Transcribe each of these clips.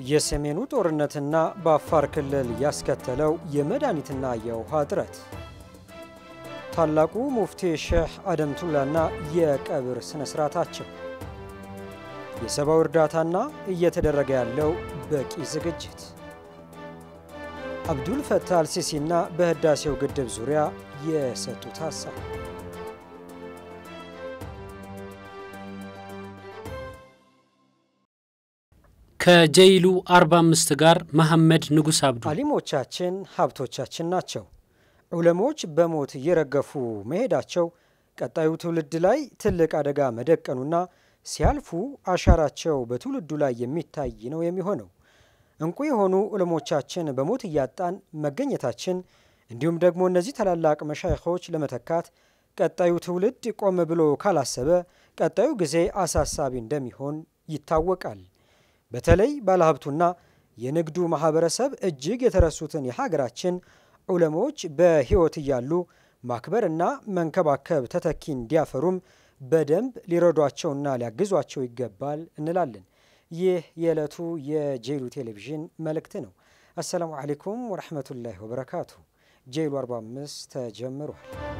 የሰሜኑ ጦርነትና በአፋር ክልል ያስከተለው የመድኃኒትና የውሃ እጥረት፣ ታላቁ ሙፍቲ ሼህ አደምቱላና የቀብር ሥነ ሥርዓታቸው፣ የሰብአዊ እርዳታና እየተደረገ ያለው በቂ ዝግጅት፣ አብዱል ፈታህ አልሲሲና በህዳሴው ግድብ ዙሪያ የሰጡት ሀሳብ ከጀይሉ 45 ጋር መሐመድ ንጉስ አብዱ አሊሞቻችን ሀብቶቻችን ናቸው። ዑለሞች በሞት እየረገፉ መሄዳቸው ቀጣዩ ትውልድ ላይ ትልቅ አደጋ መደቀኑና ሲያልፉ አሻራቸው በትውልዱ ላይ የሚታይ ነው የሚሆነው። እንቁ የሆኑ ዑለሞቻችን በሞት እያጣን መገኘታችን እንዲሁም ደግሞ እነዚህ ታላላቅ መሻይኾች ለመተካት ቀጣዩ ትውልድ ቆም ብሎ ካላሰበ ቀጣዩ ጊዜ አሳሳቢ እንደሚሆን ይታወቃል። በተለይ ባለሀብቱና የንግዱ ማህበረሰብ እጅግ የተረሱትን የሀገራችን ዑለሞች በሕይወት እያሉ ማክበርና መንከባከብ ተተኪ እንዲያፈሩም በደንብ ሊረዷቸውና ሊያግዟቸው ይገባል እንላለን። ይህ የዕለቱ የጄሉ ቴሌቪዥን መልእክት ነው። አሰላሙ አሌይኩም ወረሕመቱላሂ ወበረካቱ። ጄሉ 45 ተጀምሯል።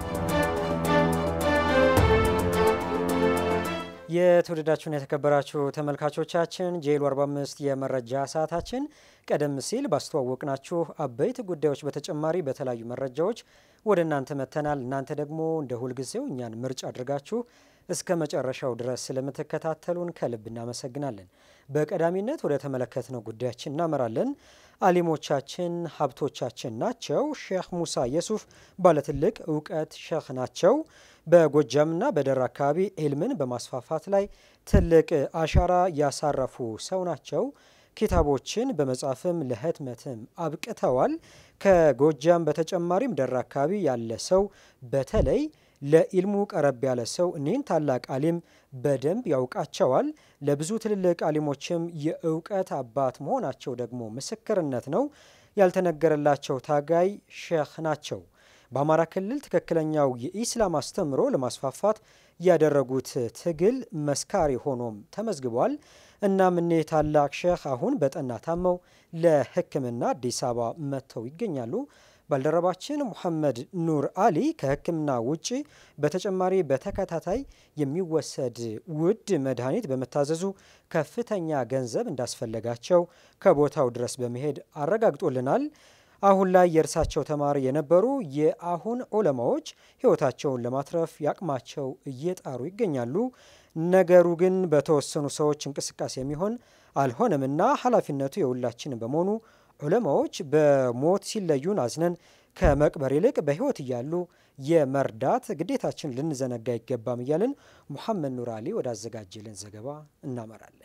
የተወደዳችሁና የተከበራችሁ ተመልካቾቻችን ጄሉ 45 የመረጃ ሰዓታችን ቀደም ሲል ባስተዋወቅናችሁ አበይት ጉዳዮች በተጨማሪ በተለያዩ መረጃዎች ወደ እናንተ መጥተናል። እናንተ ደግሞ እንደ ሁልጊዜው እኛን ምርጫ አድርጋችሁ እስከ መጨረሻው ድረስ ስለምትከታተሉን ከልብ እናመሰግናለን። በቀዳሚነት ወደ ተመለከትነው ጉዳያችን እናመራለን። አሊሞቻችን ሀብቶቻችን ናቸው። ሼህ ሙሳ የሱፍ ባለትልቅ እውቀት ሼህ ናቸው። በጎጃምና በደራ አካባቢ ኢልምን በማስፋፋት ላይ ትልቅ አሻራ ያሳረፉ ሰው ናቸው። ኪታቦችን በመጻፍም ለህትመትም አብቅተዋል። ከጎጃም በተጨማሪም ደራ አካባቢ ያለ ሰው በተለይ ለኢልሙ ቀረብ ያለ ሰው እኒህን ታላቅ አሊም በደንብ ያውቃቸዋል። ለብዙ ትልልቅ አሊሞችም የእውቀት አባት መሆናቸው ደግሞ ምስክርነት ነው። ያልተነገረላቸው ታጋይ ሼህ ናቸው። በአማራ ክልል ትክክለኛው የኢስላም አስተምሮ ለማስፋፋት ያደረጉት ትግል መስካሪ ሆኖም ተመዝግቧል። እናም እኒህ ታላቅ ሼህ አሁን በጠና ታመው ለሕክምና አዲስ አበባ መጥተው ይገኛሉ። ባልደረባችን ሙሐመድ ኑር አሊ ከህክምና ውጪ በተጨማሪ በተከታታይ የሚወሰድ ውድ መድኃኒት በመታዘዙ ከፍተኛ ገንዘብ እንዳስፈለጋቸው ከቦታው ድረስ በመሄድ አረጋግጦልናል። አሁን ላይ የእርሳቸው ተማሪ የነበሩ የአሁን ዑለማዎች ህይወታቸውን ለማትረፍ ያቅማቸው እየጣሩ ይገኛሉ። ነገሩ ግን በተወሰኑ ሰዎች እንቅስቃሴ የሚሆን አልሆነምና ኃላፊነቱ የሁላችን በመሆኑ ዑለማዎች በሞት ሲለዩን አዝነን ከመቅበር ይልቅ በህይወት እያሉ የመርዳት ግዴታችን ልንዘነጋ አይገባም እያልን ሙሐመድ ኑር አሊ ወዳዘጋጀልን ዘገባ እናመራለን።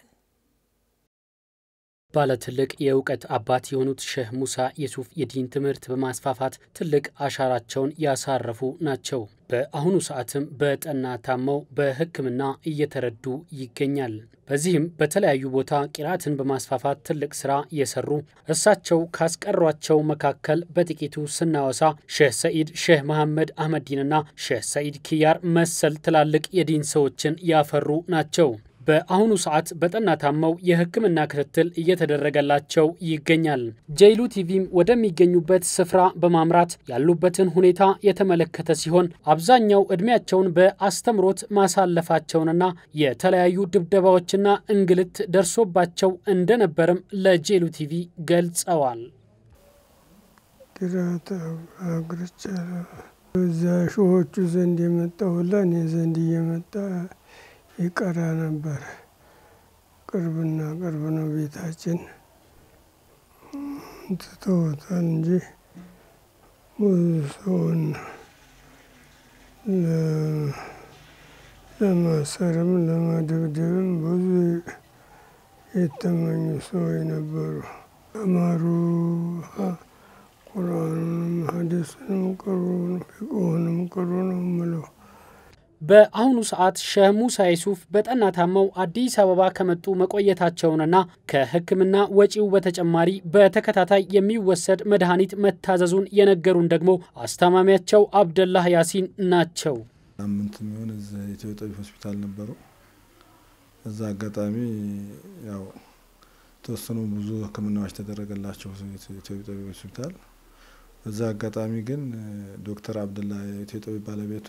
ባለ ትልቅ የእውቀት አባት የሆኑት ሼህ ሙሳ የሱፍ የዲን ትምህርት በማስፋፋት ትልቅ አሻራቸውን ያሳረፉ ናቸው። በአሁኑ ሰዓትም በጠና ታመው በሕክምና እየተረዱ ይገኛል። በዚህም በተለያዩ ቦታ ቂራትን በማስፋፋት ትልቅ ስራ የሰሩ እርሳቸው ካስቀሯቸው መካከል በጥቂቱ ስናወሳ ሼህ ሰኢድ፣ ሼህ መሐመድ አህመዲንና ሼህ ሰኢድ ኪያር መሰል ትላልቅ የዲን ሰዎችን ያፈሩ ናቸው። በአሁኑ ሰዓት በጠና ታመው የሕክምና ክትትል እየተደረገላቸው ይገኛል። ጄይሉ ቲቪም ወደሚገኙበት ስፍራ በማምራት ያሉበትን ሁኔታ የተመለከተ ሲሆን አብዛኛው ዕድሜያቸውን በአስተምሮት ማሳለፋቸውንና የተለያዩ ድብደባዎችና እንግልት ደርሶባቸው እንደነበርም ለጄይሉ ቲቪ ገልጸዋል። ቂራት አግርቻ እዛ ሾዎቹ ዘንድ የመጣሁላ እኔ ዘንድ እየመጣ ይቀራ ነበር። ቅርብና ቅርብ ነው ቤታችን። ትተውታል እንጂ ብዙ ሰውን ለማሰርም ለመደብደብም ብዙ የተመኙ ሰዎች ነበሩ። አማሩ ቁርአኑንም ሐዲሱንም ቅሩ ፊቅሁንም ቅሩ ነው የምለው። በአሁኑ ሰዓት ሼህ ሙሳ የሱፍ በጠና ታመው አዲስ አበባ ከመጡ መቆየታቸውንና ከሕክምና ወጪው በተጨማሪ በተከታታይ የሚወሰድ መድኃኒት መታዘዙን የነገሩን ደግሞ አስታማሚያቸው አብደላህ ያሲን ናቸው። ሳምንት የሚሆን እዛ ኢትዮ ጠቢብ ሆስፒታል ነበሩ። እዛ አጋጣሚ ያው የተወሰኑ ብዙ ሕክምናዎች ተደረገላቸው ኢትዮ ጠቢብ ሆስፒታል። በዛ አጋጣሚ ግን ዶክተር አብደላ የኢትዮ ጠቢብ ባለቤቱ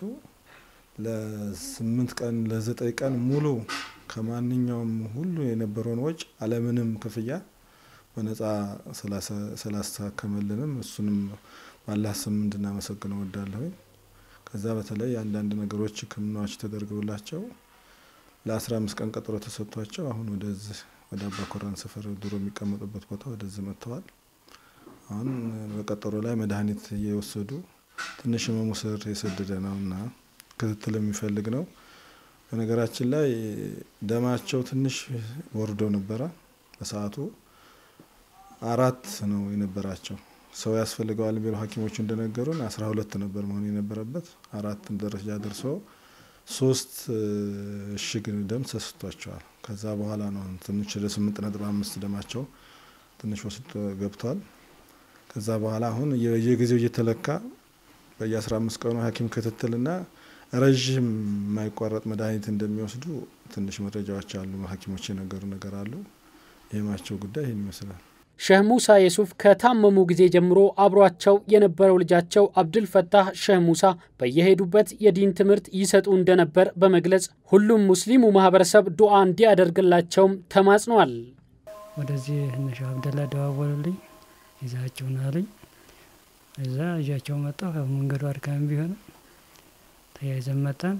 ለስምንት ቀን ለዘጠኝ ቀን ሙሉ ከማንኛውም ሁሉ የነበረውን ወጪ አለምንም ክፍያ በነጻ ስላስታከመልንም እሱንም ባላህ ስም እንድናመሰግነው ወዳለሁ። ከዛ በተለይ አንዳንድ ነገሮች ህክምናዎች ተደርገውላቸው ለአስራ አምስት ቀን ቀጠሮ ተሰጥቷቸው አሁን ወደዚህ ወደ አባ ኮራን ሰፈር ድሮ የሚቀመጡበት ቦታ ወደዚህ መጥተዋል። አሁን በቀጠሮ ላይ መድኃኒት እየወሰዱ ትንሽ ህመሙ ስር የሰደደ ነው እና ክትትል የሚፈልግ ነው። በነገራችን ላይ ደማቸው ትንሽ ወርዶ ነበረ። በሰዓቱ አራት ነው የነበራቸው። ሰው ያስፈልገዋል ቢሉ ሐኪሞቹ እንደነገሩን አስራ ሁለት ነበር መሆን የነበረበት አራት ደረጃ ደርሶ ሶስት እሽግ ደም ተሰጥቷቸዋል። ከዛ በኋላ ነው ትንሽ ወደ ስምንት ነጥብ አምስት ደማቸው ትንሽ ወስድ ገብቷል። ከዛ በኋላ አሁን የጊዜው እየተለካ በየአስራ አምስት ቀኑ ሐኪም ክትትልና ረዥም የማይቋረጥ መድኃኒት እንደሚወስዱ ትንሽ መረጃዎች አሉ። ሐኪሞች የነገሩ ነገር አሉ። የህማቸው ጉዳይ ይህን ይመስላል። ሼህ ሙሳ የሱፍ ከታመሙ ጊዜ ጀምሮ አብሯቸው የነበረው ልጃቸው አብድል ፈታህ ሼህ ሙሳ በየሄዱበት የዲን ትምህርት ይሰጡ እንደነበር በመግለጽ ሁሉም ሙስሊሙ ማህበረሰብ ዱዓ እንዲያደርግላቸውም ተማጽነዋል። ወደዚህ እነሻ አብደላ ደዋወሉልኝ፣ ይዛቸውን አሉኝ። እዛ እዣቸው መጣሁ። መንገዱ አድካሚ ቢሆንም ተያይዘን መጣን።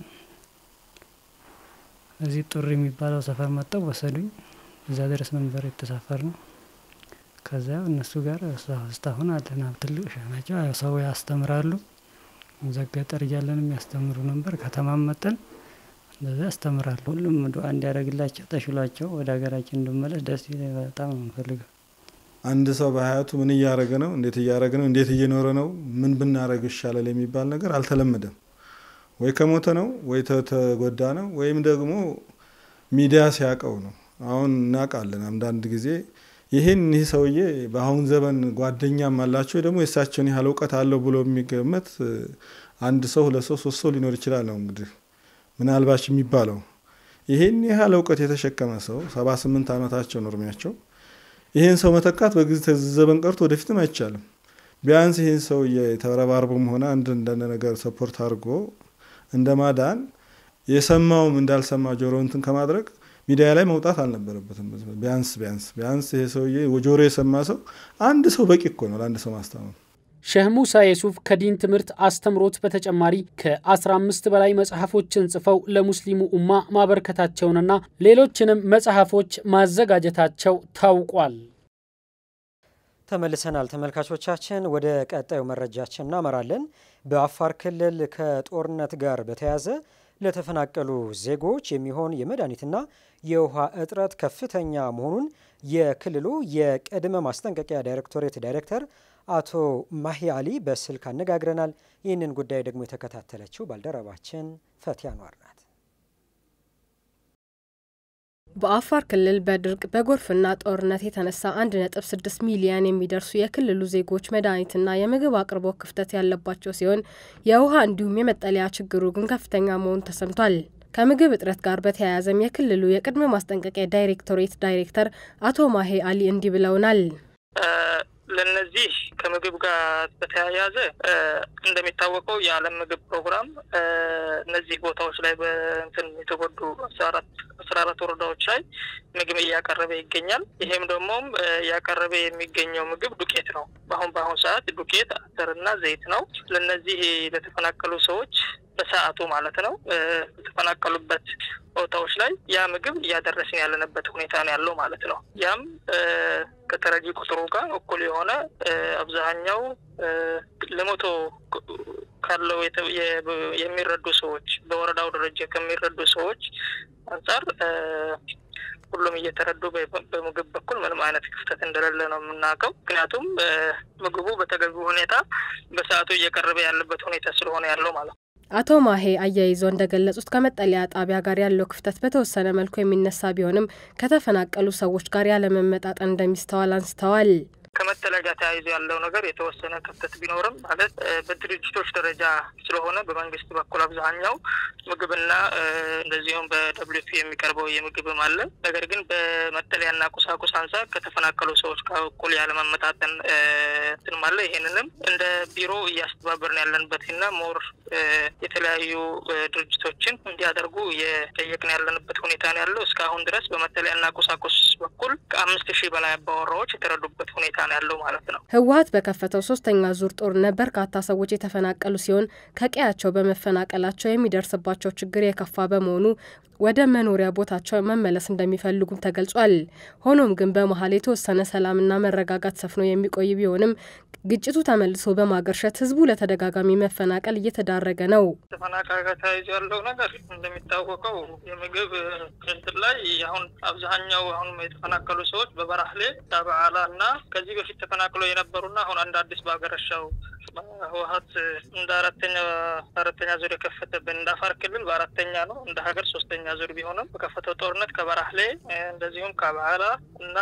እዚህ ጡር የሚባለው ሰፈር መጣው ወሰዱኝ። እዛ ድረስ ነበር የተሳፈር ነው። ከዚያ እነሱ ጋር እስካሁን አለን። ትልቅ ሻ ናቸው። ሰው ያስተምራሉ። እዛ ገጠር እያለንም ያስተምሩ ነበር። ከተማም መጠን እንደዚያ ያስተምራሉ። ሁሉም ዱዓ እንዲያደርግላቸው ተሽሏቸው ወደ ሀገራችን እንድመለስ ደስ ይለ በጣም ነው የምፈልገው። አንድ ሰው በሀያቱ ምን እያደረገ ነው፣ እንዴት እያደረገ ነው፣ እንዴት እየኖረ ነው፣ ምን ብናደረግ ይሻላል የሚባል ነገር አልተለመደም። ወይ ከሞተ ነው ወይ ተጎዳ ነው ወይም ደግሞ ሚዲያ ሲያውቀው ነው። አሁን እናውቃለን አንዳንድ ጊዜ ይህን ይህ ሰውዬ በአሁን ዘመን ጓደኛም አላቸው ደግሞ የእሳቸውን ያህል እውቀት አለው ብሎ የሚገመት አንድ ሰው ሁለት ሰው ሶስት ሰው ሊኖር ይችላል ነው እንግዲህ ምናልባች የሚባለው ይህን ያህል እውቀት የተሸከመ ሰው ሰባ ስምንት ዓመታቸው ነው እድሜያቸው። ይህን ሰው መተካት በጊዜ ዘመን ቀርቶ ወደፊትም አይቻልም። ቢያንስ ይህን ሰውዬ ተረባርቦም ሆነ አንድ አንዳንድ ነገር ሰፖርት አድርጎ እንደ ማዳን የሰማውም እንዳልሰማ ጆሮ እንትን ከማድረግ ሚዲያ ላይ መውጣት አልነበረበትም። ቢያንስ ቢያንስ ቢያንስ ይሄ ሰውዬ ጆሮ የሰማ ሰው አንድ ሰው በቂ እኮ ነው ለአንድ ሰው ማስታመም። ሼህ ሙሳ የሱፍ ከዲን ትምህርት አስተምሮት በተጨማሪ ከ15 በላይ መጽሐፎችን ጽፈው ለሙስሊሙ ኡማ ማበርከታቸውንና ሌሎችንም መጽሐፎች ማዘጋጀታቸው ታውቋል። ተመልሰናል ተመልካቾቻችን። ወደ ቀጣዩ መረጃችን እናመራለን። በአፋር ክልል ከጦርነት ጋር በተያያዘ ለተፈናቀሉ ዜጎች የሚሆን የመድኃኒትና የውሃ እጥረት ከፍተኛ መሆኑን የክልሉ የቅድመ ማስጠንቀቂያ ዳይሬክቶሬት ዳይሬክተር አቶ ማሂ አሊ በስልክ አነጋግረናል። ይህንን ጉዳይ ደግሞ የተከታተለችው ባልደረባችን ፈቲያ ኗር ናት። በአፋር ክልል በድርቅ በጎርፍና ጦርነት የተነሳ 1.6 ሚሊዮን የሚደርሱ የክልሉ ዜጎች መድኃኒትና የምግብ አቅርቦት ክፍተት ያለባቸው ሲሆን የውሃ እንዲሁም የመጠለያ ችግሩ ግን ከፍተኛ መሆኑ ተሰምቷል። ከምግብ እጥረት ጋር በተያያዘም የክልሉ የቅድመ ማስጠንቀቂያ ዳይሬክቶሬት ዳይሬክተር አቶ ማሄ አሊ እንዲህ ብለውናል። ለነዚህ ከምግብ ጋር በተያያዘ እንደሚታወቀው የዓለም ምግብ ፕሮግራም እነዚህ ቦታዎች ላይ በእንትን የተጎዱ አስራ አራት ወረዳዎች ላይ ምግብ እያቀረበ ይገኛል። ይሄም ደግሞ እያቀረበ የሚገኘው ምግብ ዱቄት ነው። በአሁን በአሁኑ ሰዓት ዱቄት፣ አተርና ዘይት ነው። ለነዚህ ለተፈናቀሉ ሰዎች በሰዓቱ ማለት ነው የተፈናቀሉበት ቦታዎች ላይ ያ ምግብ እያደረስን ያለንበት ሁኔታ ነው ያለው ማለት ነው። ያም ከተረጂ ቁጥሩ ጋር እኩል የሆነ አብዛኛው ለመቶ ካለው የሚረዱ ሰዎች በወረዳው ደረጃ ከሚረዱ ሰዎች አንጻር ሁሉም እየተረዱ በምግብ በኩል ምንም አይነት ክፍተት እንደሌለ ነው የምናውቀው። ምክንያቱም ምግቡ በተገቢ ሁኔታ በሰዓቱ እየቀረበ ያለበት ሁኔታ ስለሆነ ያለው ማለት ነው። አቶ ማሄ አያይዘው እንደገለጹት ከመጠለያ ጣቢያ ጋር ያለው ክፍተት በተወሰነ መልኩ የሚነሳ ቢሆንም ከተፈናቀሉ ሰዎች ጋር ያለመመጣጠን እንደሚስተዋል አንስተዋል። ከመጠለያ ጋር ተያይዞ ያለው ነገር የተወሰነ ክፍተት ቢኖርም ማለት በድርጅቶች ደረጃ ስለሆነ በመንግስት በኩል አብዛኛው ምግብና እንደዚሁም በደብሊው ፒ የሚቀርበው የምግብም አለ። ነገር ግን በመጠለያና ቁሳቁስ አንጻር ከተፈናቀሉ ሰዎች ጋር እኩል ያለመመጣጠን እንትንም አለ። ይሄንንም እንደ ቢሮ እያስተባበርን ያለንበትና ሞር የተለያዩ ድርጅቶችን እንዲያደርጉ እየጠየቅን ያለንበት ሁኔታ ነው ያለው። እስካሁን ድረስ በመጠለያና ቁሳቁስ በኩል ከአምስት ሺህ በላይ አባወራዎች የተረዱበት ሁኔታ ነው ያለው ማለት ነው። ህወሀት በከፈተው ሶስተኛ ዙር ጦርነት በርካታ ሰዎች የተፈናቀሉ ሲሆን ከቀያቸው በመፈናቀላቸው የሚደርስባቸው ችግር የከፋ በመሆኑ ወደ መኖሪያ ቦታቸው መመለስ እንደሚፈልጉም ተገልጿል። ሆኖም ግን በመሀል የተወሰነ ሰላምና መረጋጋት ሰፍኖ የሚቆይ ቢሆንም ግጭቱ ተመልሶ በማገርሸት ህዝቡ ለተደጋጋሚ መፈናቀል እየተዳረገ ነው። ተፈናቃይ ጋር ተያይዞ ያለው ነገር እንደሚታወቀው የምግብ እንትን ላይ አሁን አብዛኛው አሁን የተፈናቀሉ ሰዎች በበራህሌ ዳበዓላ እና ከዚህ በፊት ተፈናቅለው የነበሩና አሁን አንድ አዲስ በሀገረሻው ህወሀት እንደ አራተኛ አራተኛ ዙር የከፈተብን እንደ አፋር ክልል በአራተኛ ነው እንደ ሀገር ሶስተኛ ዙር ቢሆንም በከፈተው ጦርነት ከበራህሌ እንደዚሁም ከበዓላ እና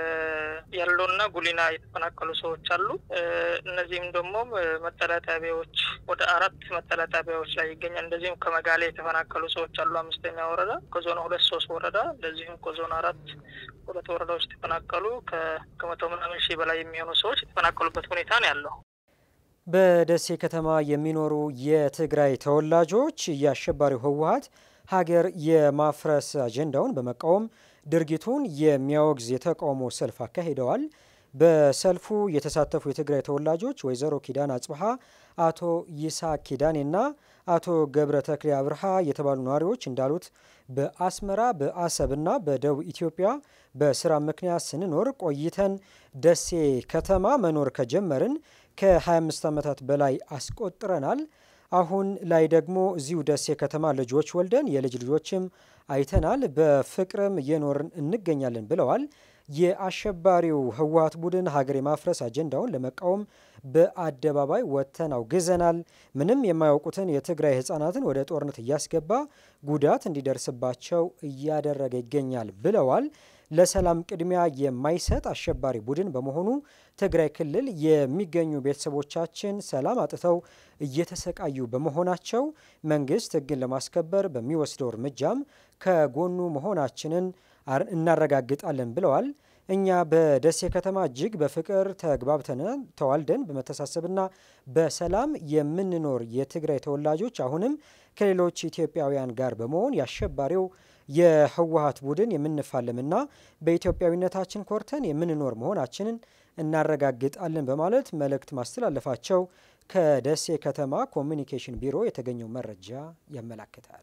ያለውና ጉሊና የተፈናቀሉ ሰዎች አሉ። እነዚህም ደግሞ መጠለያ ጣቢያዎች ወደ አራት መጠለያ ጣቢያዎች ላይ ይገኛል። እንደዚሁም ከመጋሌ የተፈናቀሉ ሰዎች አሉ። አምስተኛ ወረዳ ከዞን ሁለት ሶስት ወረዳ እንደዚሁም ከዞን አራት ሁለት ወረዳዎች የተፈናቀሉ ከመቶ ምናምን ሺህ በላይ የሚሆኑ ሰዎች የተፈናቀሉበት ሁኔታ ነው ያለው። በደሴ ከተማ የሚኖሩ የትግራይ ተወላጆች የአሸባሪው ህወሀት ሀገር የማፍረስ አጀንዳውን በመቃወም ድርጊቱን የሚያወግዝ የተቃውሞ ሰልፍ አካሂደዋል። በሰልፉ የተሳተፉ የትግራይ ተወላጆች ወይዘሮ ኪዳን አጽብሃ፣ አቶ ይስሐቅ ኪዳኔና አቶ ገብረ ተክሌ አብርሃ የተባሉ ነዋሪዎች እንዳሉት በአስመራ በአሰብና በደቡብ ኢትዮጵያ በስራ ምክንያት ስንኖር ቆይተን ደሴ ከተማ መኖር ከጀመርን ከ25 ዓመታት በላይ አስቆጥረናል። አሁን ላይ ደግሞ እዚሁ ደሴ ከተማ ልጆች ወልደን የልጅ ልጆችም አይተናል። በፍቅርም እየኖርን እንገኛለን ብለዋል። የአሸባሪው ህወሀት ቡድን ሀገር የማፍረስ አጀንዳውን ለመቃወም በአደባባይ ወጥተን አውግዘናል። ምንም የማያውቁትን የትግራይ ህጻናትን ወደ ጦርነት እያስገባ ጉዳት እንዲደርስባቸው እያደረገ ይገኛል ብለዋል። ለሰላም ቅድሚያ የማይሰጥ አሸባሪ ቡድን በመሆኑ ትግራይ ክልል የሚገኙ ቤተሰቦቻችን ሰላም አጥተው እየተሰቃዩ በመሆናቸው መንግስት ህግን ለማስከበር በሚወስደው እርምጃም ከጎኑ መሆናችንን እናረጋግጣለን ብለዋል። እኛ በደሴ ከተማ እጅግ በፍቅር ተግባብተን ተዋልደን በመተሳሰብና በሰላም የምንኖር የትግራይ ተወላጆች አሁንም ከሌሎች ኢትዮጵያውያን ጋር በመሆን የአሸባሪው የህወሀት ቡድን የምንፋለምና በኢትዮጵያዊነታችን ኮርተን የምንኖር መሆናችንን እናረጋግጣለን በማለት መልእክት ማስተላለፋቸው ከደሴ ከተማ ኮሚኒኬሽን ቢሮ የተገኘው መረጃ ያመላክታል።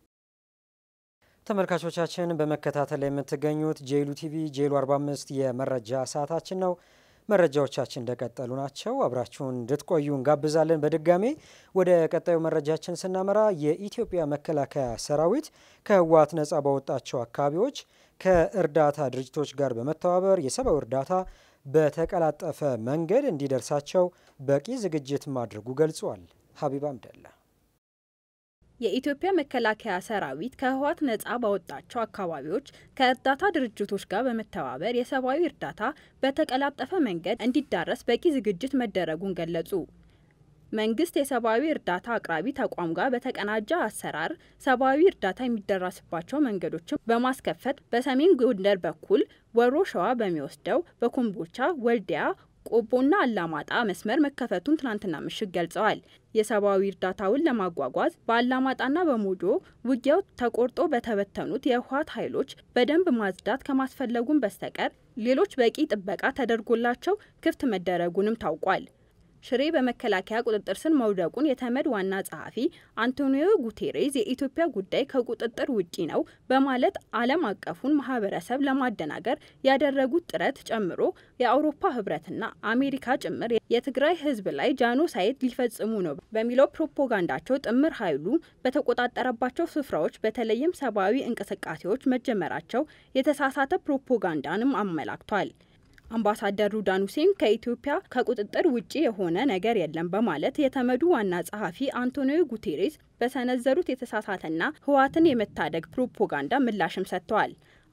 ተመልካቾቻችን በመከታተል ላይ የምትገኙት ጄሉ ቲቪ ጄሉ 45 የመረጃ ሰዓታችን ነው። መረጃዎቻችን እንደቀጠሉ ናቸው። አብራችሁን እንድትቆዩ እንጋብዛለን። በድጋሜ ወደ ቀጣዩ መረጃችን ስናመራ የኢትዮጵያ መከላከያ ሰራዊት ከህወሀት ነጻ ባወጣቸው አካባቢዎች ከእርዳታ ድርጅቶች ጋር በመተባበር የሰብአዊ እርዳታ በተቀላጠፈ መንገድ እንዲደርሳቸው በቂ ዝግጅት ማድረጉ ገልጿል። ሀቢባ አምደላ የኢትዮጵያ መከላከያ ሰራዊት ከህወሓት ነጻ ባወጣቸው አካባቢዎች ከእርዳታ ድርጅቶች ጋር በመተባበር የሰብአዊ እርዳታ በተቀላጠፈ መንገድ እንዲዳረስ በቂ ዝግጅት መደረጉን ገለጹ። መንግስት የሰብአዊ እርዳታ አቅራቢ ተቋም ጋር በተቀናጀ አሰራር ሰብአዊ እርዳታ የሚደረስባቸው መንገዶችን በማስከፈት በሰሜን ጎንደር በኩል ወሮ ሸዋ በሚወስደው በኮምቦልቻ፣ ወልዲያ ቆቦና አላማጣ መስመር መከፈቱን ትናንትና ምሽት ገልጸዋል። የሰብአዊ እርዳታውን ለማጓጓዝ በአላማጣና በሞጆ ውጊያው ተቆርጦ በተበተኑት የህወሓት ኃይሎች በደንብ ማጽዳት ከማስፈለጉም በስተቀር ሌሎች በቂ ጥበቃ ተደርጎላቸው ክፍት መደረጉንም ታውቋል። ሽሬ በመከላከያ ቁጥጥር ስር መውደቁን የተመድ ዋና ጸሐፊ አንቶኒዮ ጉቴሬዝ የኢትዮጵያ ጉዳይ ከቁጥጥር ውጪ ነው በማለት ዓለም አቀፉን ማህበረሰብ ለማደናገር ያደረጉት ጥረት ጨምሮ የአውሮፓ ህብረትና አሜሪካ ጭምር የትግራይ ህዝብ ላይ ጃኖሳይድ ሊፈጽሙ ነው በሚለው ፕሮፓጋንዳቸው ጥምር ኃይሉ በተቆጣጠረባቸው ስፍራዎች በተለይም ሰብአዊ እንቅስቃሴዎች መጀመራቸው የተሳሳተ ፕሮፓጋንዳንም አመላክቷል። አምባሳደር ሩዳን ሁሴን ከኢትዮጵያ ከቁጥጥር ውጪ የሆነ ነገር የለም በማለት የተመዱ ዋና ጸሐፊ አንቶኒዮ ጉቴሬስ በሰነዘሩት የተሳሳተና ህወሓትን የመታደግ ፕሮፓጋንዳ ምላሽም ሰጥተዋል።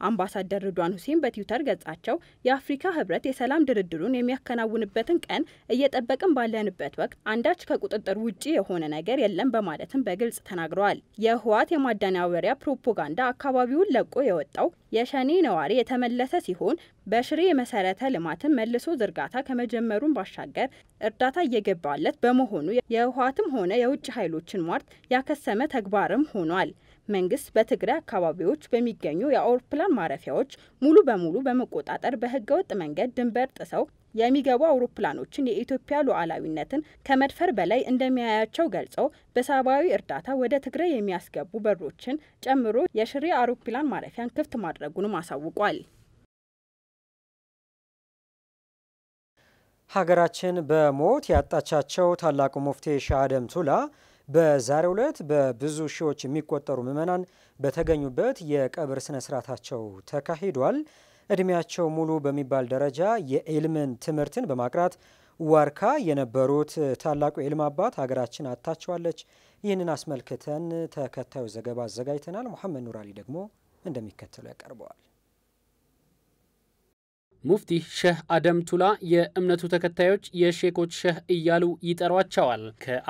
አምባሳደር ርዷን ሁሴን በትዊተር ገጻቸው የአፍሪካ ህብረት የሰላም ድርድሩን የሚያከናውንበትን ቀን እየጠበቅን ባለንበት ወቅት አንዳች ከቁጥጥር ውጪ የሆነ ነገር የለም በማለትም በግልጽ ተናግረዋል። የህወሓት የማደናበሪያ ፕሮፓጋንዳ አካባቢውን ለቆ የወጣው የሸኔ ነዋሪ የተመለሰ ሲሆን በሽሬ የመሰረተ ልማትን መልሶ ዝርጋታ ከመጀመሩን ባሻገር እርዳታ እየገባለት በመሆኑ የህወሓትም ሆነ የውጭ ኃይሎችን ሟርት ያከሰመ ተግባርም ሆኗል። መንግስት በትግራይ አካባቢዎች በሚገኙ የአውሮፕላን ማረፊያዎች ሙሉ በሙሉ በመቆጣጠር በህገወጥ መንገድ ድንበር ጥሰው የሚገቡ አውሮፕላኖችን የኢትዮጵያ ሉዓላዊነትን ከመድፈር በላይ እንደሚያያቸው ገልጸው በሰብአዊ እርዳታ ወደ ትግራይ የሚያስገቡ በሮችን ጨምሮ የሽሬ አውሮፕላን ማረፊያን ክፍት ማድረጉንም አሳውቋል። ሀገራችን በሞት ያጣቻቸው ታላቁ ሙፍቲ ሼህ አደም ቱላ በዛሬው ዕለት በብዙ ሺዎች የሚቆጠሩ ምዕመናን በተገኙበት የቀብር ስነ ስርዓታቸው ተካሂዷል። እድሜያቸው ሙሉ በሚባል ደረጃ የኢልምን ትምህርትን በማቅራት ዋርካ የነበሩት ታላቁ የኢልም አባት ሀገራችን አጥታቸዋለች። ይህንን አስመልክተን ተከታዩ ዘገባ አዘጋጅተናል። ሙሐመድ ኑር አሊ ደግሞ እንደሚከተለው ያቀርበዋል። ሙፍቲ ሼህ አደም ቱላ የእምነቱ ተከታዮች የሼኮች ሼህ እያሉ ይጠሯቸዋል።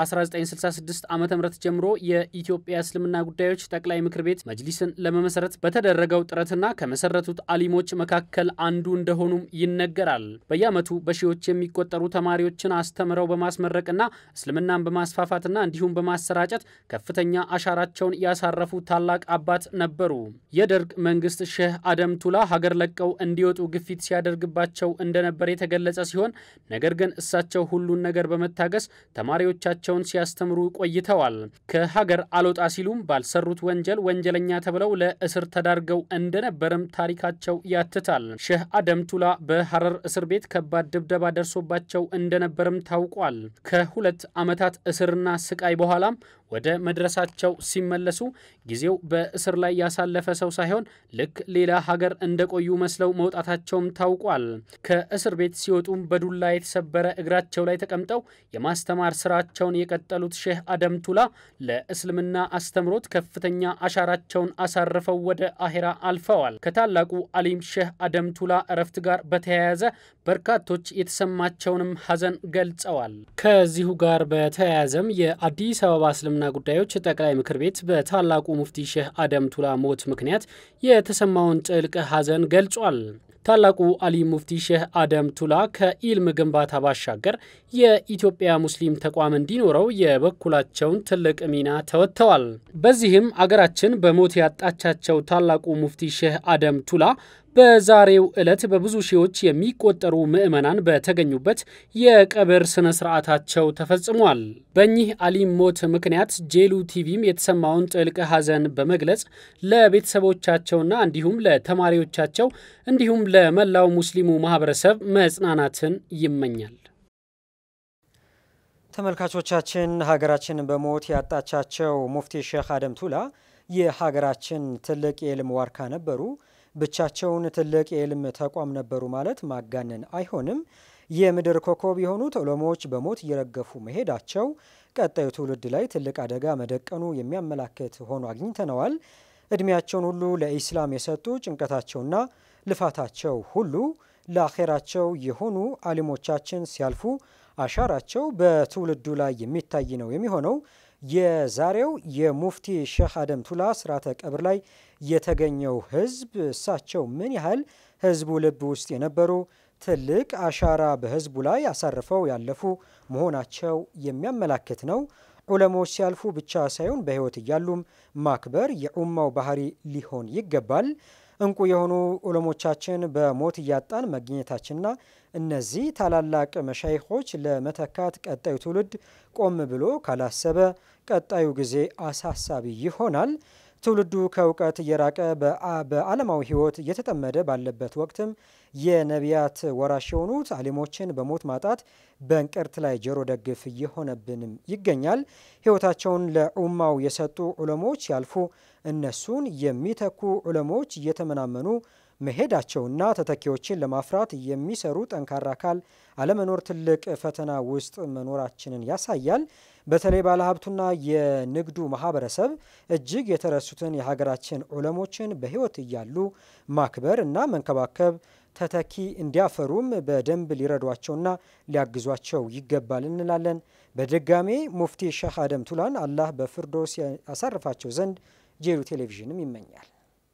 ከ1966 ዓ ም ጀምሮ የኢትዮጵያ እስልምና ጉዳዮች ጠቅላይ ምክር ቤት መጅሊስን ለመመሰረት በተደረገው ጥረትና ከመሰረቱት አሊሞች መካከል አንዱ እንደሆኑም ይነገራል። በየዓመቱ በሺዎች የሚቆጠሩ ተማሪዎችን አስተምረው በማስመረቅና እስልምናን በማስፋፋትና እንዲሁም በማሰራጨት ከፍተኛ አሻራቸውን ያሳረፉ ታላቅ አባት ነበሩ። የደርግ መንግስት ሼህ አደም ቱላ ሀገር ለቀው እንዲወጡ ግፊት ሲያ ያደርግባቸው እንደነበር የተገለጸ ሲሆን ነገር ግን እሳቸው ሁሉን ነገር በመታገስ ተማሪዎቻቸውን ሲያስተምሩ ቆይተዋል። ከሀገር አልወጣ ሲሉም ባልሰሩት ወንጀል ወንጀለኛ ተብለው ለእስር ተዳርገው እንደነበርም ታሪካቸው ያትታል። ሼህ አደም ቱላ በሐረር እስር ቤት ከባድ ድብደባ ደርሶባቸው እንደነበርም ታውቋል። ከሁለት ዓመታት እስርና ስቃይ በኋላም ወደ መድረሳቸው ሲመለሱ ጊዜው በእስር ላይ ያሳለፈ ሰው ሳይሆን ልክ ሌላ ሀገር እንደቆዩ መስለው መውጣታቸውም ታውቋል። ከእስር ቤት ሲወጡም በዱላ የተሰበረ እግራቸው ላይ ተቀምጠው የማስተማር ስራቸውን የቀጠሉት ሼህ አደም ቱላ ለእስልምና አስተምሮት ከፍተኛ አሻራቸውን አሳርፈው ወደ አሄራ አልፈዋል። ከታላቁ አሊም ሼህ አደም ቱላ እረፍት ጋር በተያያዘ በርካቶች የተሰማቸውንም ሀዘን ገልጸዋል። ከዚሁ ጋር በተያያዘም የአዲስ አበባ እስልምና ጉዳዮች ጠቅላይ ምክር ቤት በታላቁ ሙፍቲ ሼህ አደም ቱላ ሞት ምክንያት የተሰማውን ጥልቅ ሀዘን ገልጿል። ታላቁ አሊ ሙፍቲ ሼህ አደም ቱላ ከኢልም ግንባታ ባሻገር የኢትዮጵያ ሙስሊም ተቋም እንዲኖረው የበኩላቸውን ትልቅ ሚና ተወጥተዋል። በዚህም አገራችን በሞት ያጣቻቸው ታላቁ ሙፍቲ ሼህ አደም ቱላ በዛሬው ዕለት በብዙ ሺዎች የሚቆጠሩ ምዕመናን በተገኙበት የቀብር ስነ ስርዓታቸው ተፈጽሟል። በእኚህ አሊም ሞት ምክንያት ጄሉ ቲቪም የተሰማውን ጥልቅ ሐዘን በመግለጽ ለቤተሰቦቻቸውና እንዲሁም ለተማሪዎቻቸው እንዲሁም ለመላው ሙስሊሙ ማህበረሰብ መጽናናትን ይመኛል። ተመልካቾቻችን ሀገራችን በሞት ያጣቻቸው ሙፍቲ ሼህ አደም ቱላ የሀገራችን ትልቅ የዕልም ዋርካ ነበሩ። ብቻቸውን ትልቅ የዕልም ተቋም ነበሩ ማለት ማጋነን አይሆንም። የምድር ኮከብ የሆኑት ዑለሞች በሞት እየረገፉ መሄዳቸው ቀጣዩ ትውልድ ላይ ትልቅ አደጋ መደቀኑ የሚያመላክት ሆኖ አግኝተነዋል። እድሜያቸውን ሁሉ ለኢስላም የሰጡ ጭንቀታቸውና ልፋታቸው ሁሉ ለአኼራቸው የሆኑ አሊሞቻችን ሲያልፉ አሻራቸው በትውልዱ ላይ የሚታይ ነው የሚሆነው። የዛሬው የሙፍቲ ሼህ አደም ቱላ ስርዓተ ቀብር ላይ የተገኘው ህዝብ እሳቸው ምን ያህል ህዝቡ ልብ ውስጥ የነበሩ ትልቅ አሻራ በህዝቡ ላይ አሳርፈው ያለፉ መሆናቸው የሚያመላክት ነው። ዑለሞች ሲያልፉ ብቻ ሳይሆን በህይወት እያሉም ማክበር የኡማው ባህሪ ሊሆን ይገባል። እንቁ የሆኑ ዑለሞቻችን በሞት እያጣን መገኘታችንና እነዚህ ታላላቅ መሻይኾች ለመተካት ቀጣዩ ትውልድ ቆም ብሎ ካላሰበ ቀጣዩ ጊዜ አሳሳቢ ይሆናል። ትውልዱ ከእውቀት እየራቀ በዓለማዊ ህይወት እየተጠመደ ባለበት ወቅትም የነቢያት ወራሽ የሆኑት አሊሞችን በሞት ማጣት በእንቅርት ላይ ጆሮ ደግፍ እየሆነብንም ይገኛል። ህይወታቸውን ለኡማው የሰጡ ዑለሞች ያልፉ እነሱን የሚተኩ ዑለሞች እየተመናመኑ መሄዳቸውና ተተኪዎችን ለማፍራት የሚሰሩ ጠንካራ አካል አለመኖር ትልቅ ፈተና ውስጥ መኖራችንን ያሳያል። በተለይ ባለሀብቱና የንግዱ ማህበረሰብ እጅግ የተረሱትን የሀገራችን ዑለሞችን በሕይወት እያሉ ማክበር እና መንከባከብ ተተኪ እንዲያፈሩም በደንብ ሊረዷቸውና ሊያግዟቸው ይገባል እንላለን። በድጋሜ ሙፍቲ ሼህ አደም ቱላን አላህ በፍርዶስ ያሳርፋቸው ዘንድ ጄሉ ቴሌቪዥንም ይመኛል።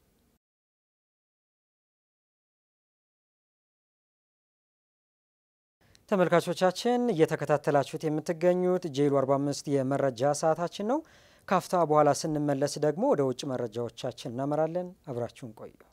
ተመልካቾቻችን እየተከታተላችሁት የምትገኙት ጄሉ 45 የመረጃ ሰዓታችን ነው። ካፍታ በኋላ ስንመለስ ደግሞ ወደ ውጭ መረጃዎቻችን እናመራለን። አብራችሁን ቆዩ።